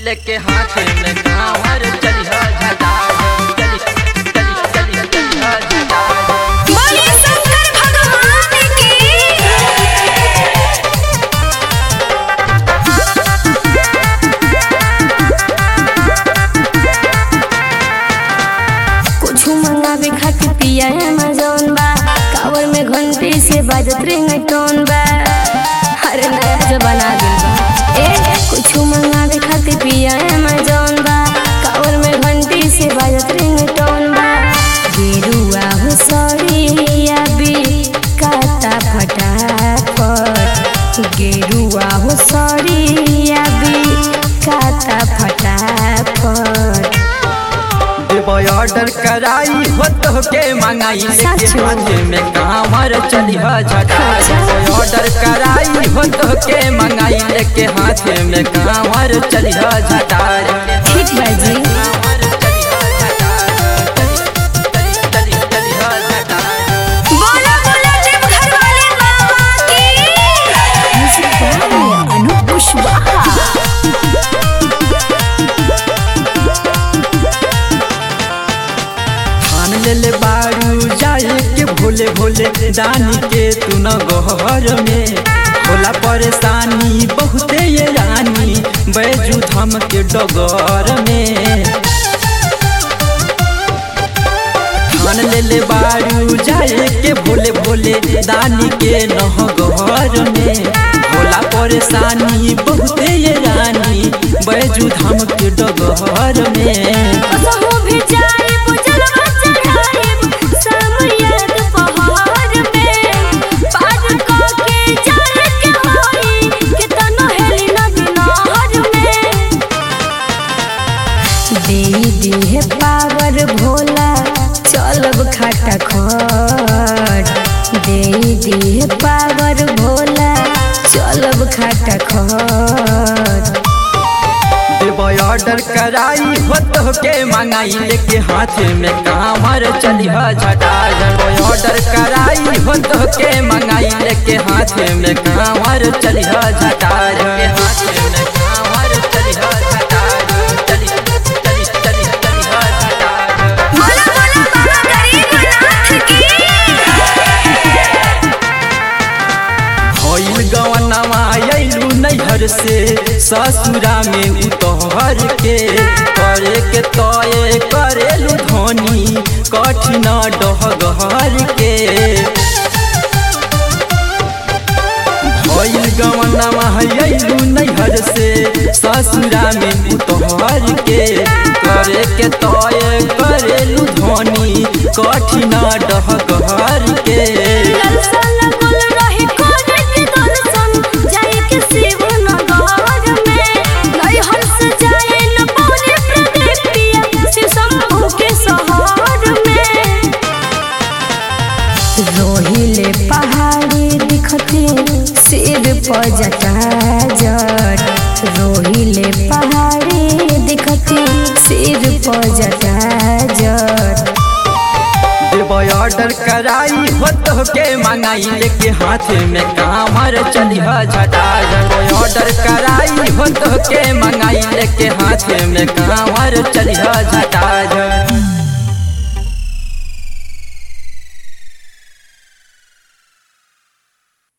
लेके हाथ में कांवर चलिहा झटार चली चली चली चलिहा झटार बोले शंकर भगवान की कुछ मंगावे खातिर पिया अमेजोन बा कावर में घंटी से बाजत रिंगटोन बा अरे नया जमाना आ गइल बा ए कुछ मंगावे खातिर पिया अमेजोन बा कावर में घंटी से बाजत रिंगटोन बा गेरुआ हो सड़िया भी काता फटाफट गेरुआ हो सड़िया भी काता फटाफट देबो ऑर्डर कराई हो तो के मंगाई लेके सच में? हाथ में कांवर चलिहा झटार देबो ऑर्डर कराई हो तो के मंगाई लेके हाथ में कांवर चलिहा झटार ठीक बा जी कांवर चलिहा झटार चली चली चली चलिहा झटार बोला बोला देवघर वाले बाबा की अनु कुशवाहा ठान ले ले बारू जाए के भोले भोले दानी के तू न गहर में होला परेशानी बहुते ये रानी बैजू धाम के डगर में ठान ले ले बारू जाए के भोले भोले दानी के नह गहर में होला परेशानी बहुते ये रानी बैजू धाम के डगर में कसहो भी जाए बुझलवा चढ़ाए समयत पहाड़ में पार को के जाए के होई के तनो हेली नदी नहर में दे दे पावर भोला चलब खाटा खट दे दे पावर भोला चलब खाटा खट देबो ऑर्डर कराई हो तो के मंगाई लेके हाथ में कांवर चलिहा झटा देबो ऑर्डर कराई हो तो के मंगाई लेके हाथ में कांवर चलिहा झटा के हाथ में कांवर चलिहा झटा चली चली चली चलिहा झटा बोला बोला बाबा गरीबनाथ की होइल गवनमा अइलू नैहर से ससुरा में उतहर के करे के तय करेलू धनी कठिन डहगहर के होइल गवनमा अइलू नैहर से ससुरा में उतहर के करे के तय करेलू धनी कठिन डहगहर के ललसा लगल रही कोने के दर्शन जाए के शिव नगर में लई हंस जाए न पौने प्रदीप पिया शिव शंभु के शहर में रोहिले पहाड़ी दिखते सिर पर जटा जट रोहिले पहाड़ी दिखते सिर पर जटा जट देबो ऑर्डर कराई हो तो के मंगाई लेके हाथ में कांवर चलिहा झटा देबो ऑर्डर कराई हो तो के मंगाई लेके हाथ में कांवर चलिहा झटा